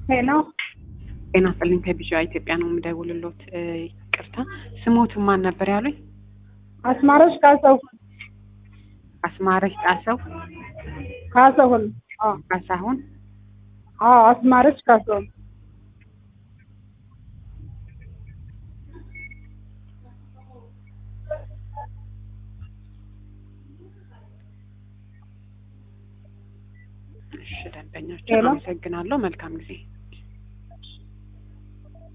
ሄሎ ጤና ይስጥልኝ ከቢዣ ኢትዮጵያ ነው የምደውልሎት። ይቅርታ ስሞትን ማን ነበር ያሉኝ? አስማረሽ ካሰሁን አስማረሽ ጣሰው ካሰሁን አዎ ካሳሁን። አዎ አስማረሽ ካሰሁን እሺ ደንበኛችን ሄሎ። አመሰግናለሁ። መልካም ጊዜ